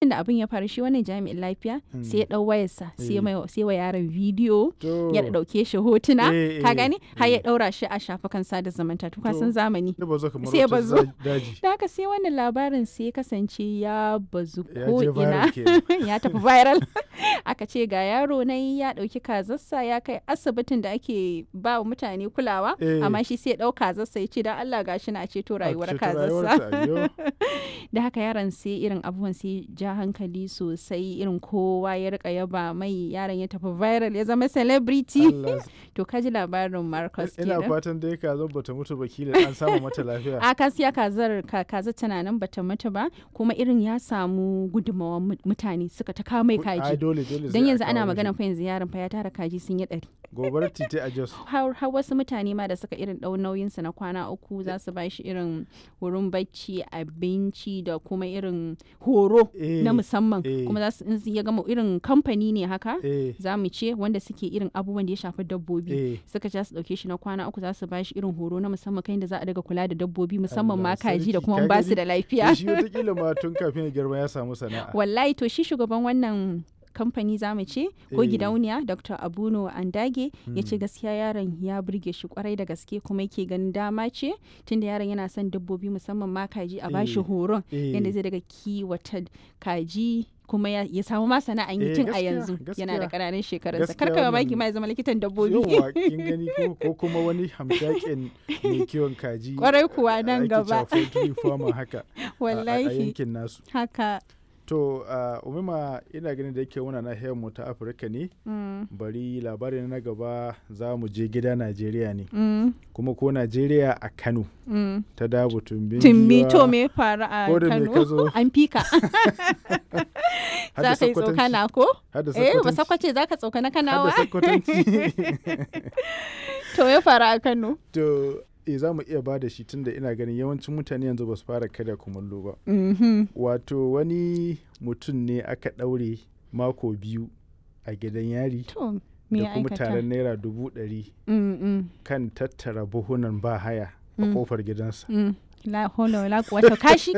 lokacin da abin ya faru shi wannan jami'in lafiya sai ya dau wayarsa sai Eh. mai sai wa yaron bidiyo To, ya dauke shi hotuna Eh, ka eh, gani har ya eh. daura shi a shafukan sada zumunta to ka To. san zamani ya bazo kamar sai ya wata bazo. za- daji. da haka sai wannan labarin sai ya kasance ya bazu Ya ko je ina viral kenan. ya tafi viral aka ce ga yaro na ya dauki kazarsa ya kai asibitin da ake ba wa mutane kulawa Eh. amma shi sai ya dau kazarsa ya ce dan Allah gashi na ceto rayuwar ceto kazarsa rayuwarta, ayyo. da haka yaron sai irin abubuwan sai ja hankali sosai irin kowa ya rika yaba mai yaron ya tafi viral ya zama celebrity Allah to kaji labarin Marcus ina kenan fatan dai ka zo bata mutu ba kila an samu mata lafiya a kasiya kazar ka kaza tana nan bata mutu ba kuma irin ya samu gudunmawar mu- mutane suka ta kawo mai ai kaji dole dole don sai a yanzu ana kawo magana mashi. fa yanzu yaron fa ya tara kaji sun yi ɗari gobarar titi a jos har har wasu mutane ma da suka irin ɗau nauyinsa na kwana uku za su ba shi irin wurin bacci abinci da kuma irin horo Eh, na musamman eh. kuma za su in su ya gama irin kamfani ne haka eh za mu ce wanda suke irin abubuwan da ya shafi dabbobi eh suka ja su dauke shi na kwana uku za su ba shi irin horo na musamman kan da za a daga kula da dabbobi musamman ma Allah kaji da sarki, kuma ka ba su gani? da to lafiya shi wataƙila ma tun kafin ya girma ya samu sana'a wallahi to shi shugaban wannan kamfani za mu ce ko Eh. gidauniya dr abuno andage ya ce Mm. gaskiya yaron ya burge shi kwarai da gaske kuma yake ganin dama ce tunda yaron yana son dabbobi musamman ma kaji a bashi Eh. horon Eh. yadda zai daga kiwata kaji kuma ya, ya samu ma sana'an yi Eh, tun a gaskiya, yanzu yana da gaskiya. ƙananan shekarunsa Gaskiya kar ka mamaki wannan- ma ya zama likitan dabbobi yauwa kin gani ko ko kuma wani hamshakin mai kiwon kaji Kwarai kuwa eh, nan ake gaba. cewa poultry farmer haka a- a- a wallahi yankin nasu haka to uh, umima ina ganin da yake muna nahiyar mu ta afirka ne mm, bari labarin na gaba za mu je gida najeriya ne mm, kuma ko najeriya a kano mm. ta dabu tumbin Timmi giwa, to me ya faru a ko da me Kano? ka zo? An fika. har da Za ka yi Sokotanci, tsokana ko? har da Eh, ba Sokotanci, sakwace za ka tsokana har da kanawa? Sokotanci. To ya faru a Kano. to e za mu iya ba da shi tunda ina ganin yawancin mutane yanzu ba su fara karya kumallo ba Mhm. wato wani mutum ne aka ɗaure mako biyu a gidan yari To me da ya kuma aikata? taron naira dubu ɗari Mm, mm, kan tattara buhunan ba haya a Mm. kofar gidansa mm. La hola wala quwwata kashi